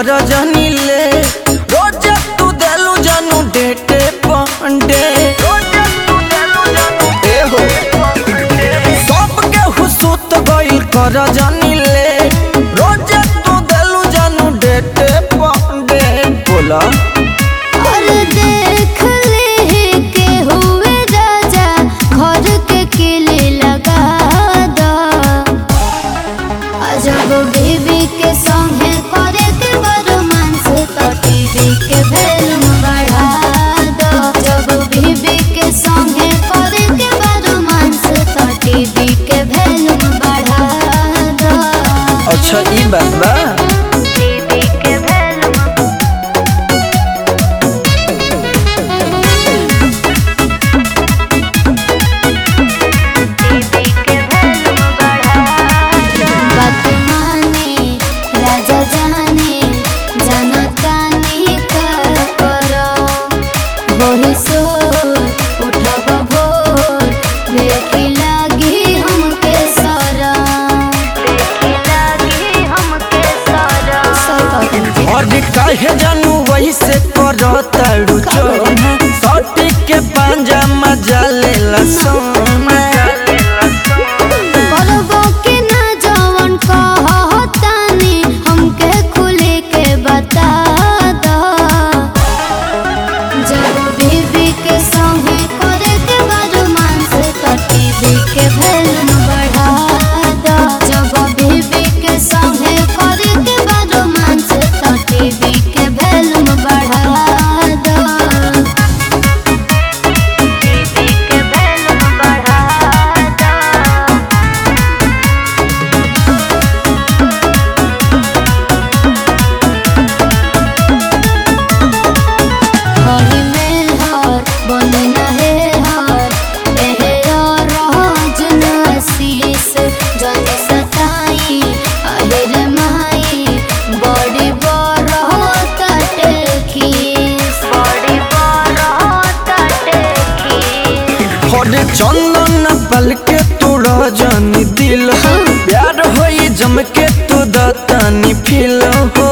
कर जनी ले रोज तू देलू जानू डेटे पंडे ए हो सबके हुसूत गइल कर जनी ले रोज तू देलू जानू डेटे पंडे बोला और देख ले के हुए राजा घर के किले लगा दो अजब बीबी के संगे करे के रोमांस तो टीवी के वैल्यू बढ़ा दो जब बीबी के संगे करे के रोमांस तो टीवी के वैल्यू बढ़ा दो अच्छा ई बात बा टीवी के वैल्यू बात माने राजा जाने जनतानी का करो वही सो उठब भोर देखी लागी हमके सारा देखी लागी हमके सारा और काहे जानू वही से करताड़ू चोना सटी के पांजा मजा लेला सोना करबो के ना जवन कहतानी हमके खुले के बता दो जब बीबी के संगे करे के रोमांस तो टीवी के वैल्यू बढ़ा दो जब बीबी के संगे करे के रोमांस तो टीवी के वैल्यू बढ़ा दो टीवी के वैल्यू बढ़ा दो हरी में हार बने नहे हार एहे और रोज नसीस जन सताई अहिर माई बड़ी बड़ तटे खीस बड़ी बड़ तटे खीस और चंदन पल के तू रजनी दिल हो प्यार होई जम के तू दतानी फील हो